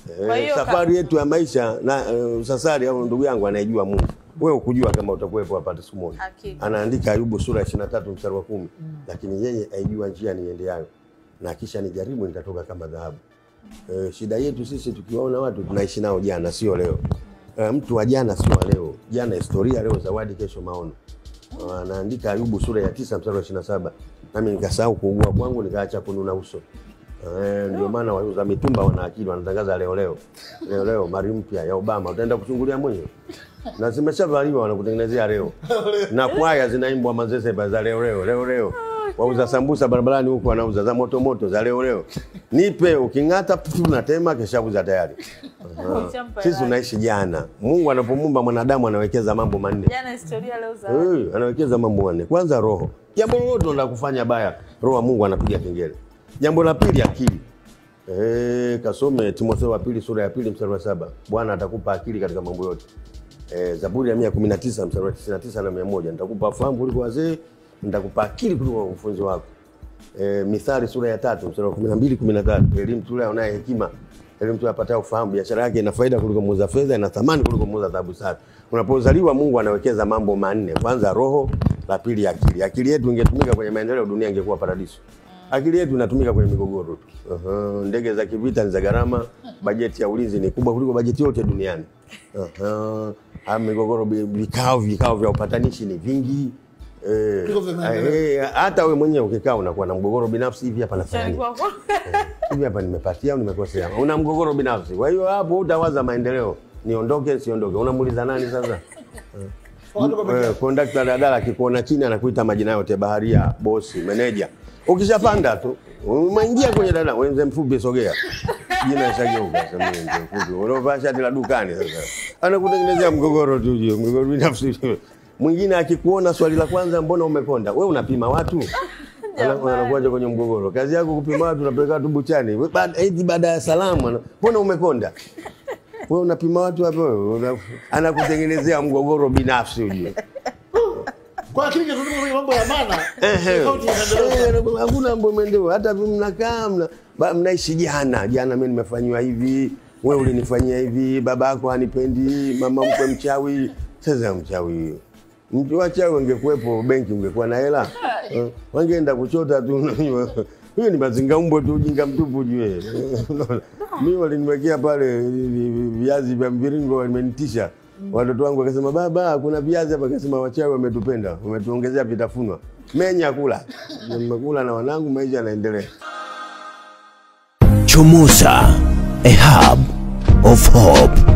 Kwa Eh, hiyo ka- safari yetu ya maisha na uh, sasari au ndugu yangu anayejua Mungu. Wewe ukujua kama utakuwepo hapa siku moja. Hakika. Anaandika Ayubu sura ya 23 mstari wa kumi. Lakini yeye aijua njia niendeayo na kisha nijaribu nitatoka kama dhahabu. Eh, shida yetu sisi tukiwaona watu tunaishi nao jana sio leo. Eh, mtu wa jana sio wa leo. Jana historia, leo zawadi, kesho maono. Ah, Anaandika Ayubu sura ya tisa mstari wa 27. Nami nikasahau kuugua kwangu nikaacha kununa uso. Eh, ndio maana wauza mitumba wana akili wanatangaza leo leo. Leo leo mari mpya ya Obama utaenda kuchungulia mwenyewe. Na zimeshavaliwa wanakutengenezea leo. Na kwaya zinaimbwa mazese pa za leo leo leo leo. Wauza sambusa barabarani huko wanauza za moto moto za leo leo. Nipe uking'ata pfu unatema keshauza tayari. Aha. Ushampa Sisi hela. tunaishi jana. Mungu anapomumba mwanadamu anawekeza mambo manne. Jana historia leo zawadi. Eh, anawekeza mambo manne. Kwanza roho. Jambo lolote unataka kufanya baya, roho wa Mungu anapiga kengele. Jambo la pili akili. Eh, kasome Timotheo wa pili sura ya pili mstari wa saba. Bwana atakupa akili katika mambo yote. Eh, Zaburi ya 119 mstari wa 99 na 100. Nitakupa fahamu kuliko wazee, nitakupa akili kuliko wakufunzi wako. E, Mithali sura ya tatu mstari wa 12 13. Elimu tule anaye hekima. Elimu tule apataye ufahamu, biashara yake ina faida kuliko muuza fedha, ina thamani kuliko muuza dhahabu safi. Unapozaliwa Mungu anawekeza mambo manne. Kwanza roho, la pili akili. Akili yetu ingetumika kwenye maendeleo, dunia ingekuwa paradiso. Akili yetu inatumika kwenye migogoro tu. Aha, ndege za kivita ni za gharama, bajeti ya ulinzi ni kubwa kuliko bajeti yote duniani. Aha, ah, migogoro, bi- vikao vikao vya upatanishi ni vingi. Eh, Kuliko vya maendeleo. eh, hata wewe mwenyewe ukikaa unakuwa na mgogoro binafsi hivi hapa nafanya Chani nini? kwako. hivi hapa nimepatia au nimekosea? Una mgogoro binafsi. Kwa hiyo hapo utawaza maendeleo, niondoke siondoke. Unamuuliza nani sasa? Wakati uko peke Eh, yako. Kondakta daladala akikuona chini anakuita majina yote, baharia, bosi, meneja. Ukishapanda tu umeingia kwenye dada, wenze mfupi, sogea, jina ishageuka. Sasa mimi mzee mfupi, unaovaa shati la dukani sasa, anakutengenezea mgogoro tu, hiyo mgogoro binafsi. Mwingine akikuona swali la kwanza, mbona umekonda? We unapima watu Ana- anakuacha kwenye mgogoro. Kazi yako kupima watu, unapeleka watu buchani. We, baada- Eti baada ya salamu, ana- mbona umekonda? Wewe unapima watu hapo, wewe una- anakutengenezea mgogoro binafsi ujue. Kwa akili ingetumika kwenye mambo ya maana. Ehe. tofauti na maendeleo. Eh, hakuna mambo maendeleo, hata vi- mnakaa mna, ba- mnaishi jana jana, mimi nimefanyiwa hivi, wewe ulinifanyia hivi, baba yako hanipendi, mama mkwe mchawi. Sasa mchawi huyo mtu wachawi wangekuwepo, benki ungekuwa na hela Eh, wangeenda kuchota tu. Huyo ni mazinga umbo tu, ujinga mtupu jue. Mimi waliniwekea pale vi- vi- viazi vya mviringo, wamenitisha watoto wangu wakasema, baba, kuna viazi hapa. Akasema wachawi wametupenda, wametuongezea vitafunwa, menya kula. Nimekula na wanangu, maisha yanaendelea. Chomoza, a hub of hope.